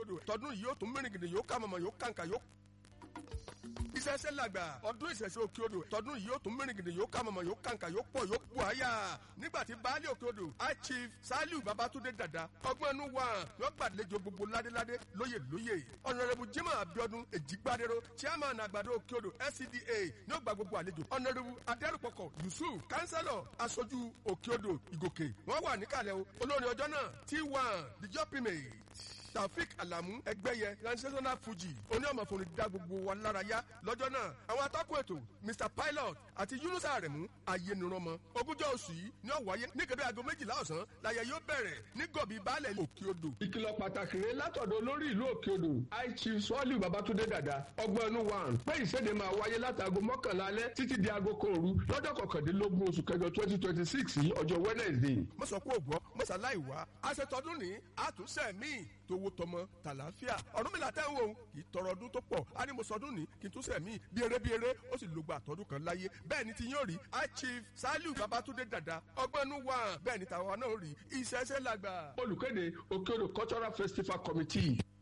odò tọdún yìí yóò tún mìrìngìdì yóò ká mọ̀mọ́ yóò kàǹkà yóò ìṣẹ̀ṣẹ̀ làgbà ọdún ìṣẹ̀ṣẹ̀ òkè odò tọdún yìí yóò tún mìrìngìdì yóò ká mọ̀mọ́ yóò kàǹkà yóò pọ̀ yóò pọ̀ àyà nígbà tí baálé òkè odò high chief saliu babatunde dada ọgbọ́n inú wa yóò gbàlejò gbogbo ládéládé lóyè lóyè ọ̀nàrẹ́bù jimoh abiodun èjìgbádẹ́rọ chairman àgbàdo òkè odò scda yóò gba gbogbo àlejò ọ̀nàrẹ́bù adẹ́rùpọ̀kọ̀ yusuf kánsẹ́lọ̀ aṣojú òkè odò ìgòkè wọ́n wà níkàlẹ̀ o olórin ọjọ́ náà t1 the jumping taofik alamu ẹgbẹyẹ transitional fuji oníọmọfòrin dá gbogbo wa lára yá lọ́jọ́ náà àwọn atọ́kùn ètò mr pilot àti yunusa aremu ayélujára ogúnjọ́ oṣù yìí ní ọ̀wáyé ní kébé aago méjìlá ọ̀sán láyé yóò bẹ̀rẹ̀ ní gọ̀bí baálẹ̀ òkè odò. ìkìlọ̀ pàtàkì rẹ látọ̀dọ̀ olórí ìlú òkè odò high chief sọ́ọ̀lù babatunde dada ọgbọ́n inú wa pé ìséde máa wáyé látàgò mọ́kànlá alẹ́ títí di aago kan òru lọ́jọ́ kọkàndínlógún oṣù kẹjọ twenty twenty six yìí ọjọ́ wednesday. mọ̀sọ̀kú ògbọ́ mọ̀sálàì wá aṣetọ́dún ní àtúnṣe míì tówó tọmọ tàlàáfíà ọdún mi làtẹ́ ń wò ó kì í tọrọ ọdún tó pọ̀ á ní mo sọdún ní kí n tún sẹ̀mí bí eré bí eré ó sì lògbà àtọ́dún kan láyé bẹ́ẹ̀ ni ti yóò rí high chief saliu babatunde dada ọgbọ́nú wà bẹ́ẹ̀ ni tàwa náà rí ìṣẹ́ṣẹ́ làgbà. olùkéde òkèodò cultural festival committee.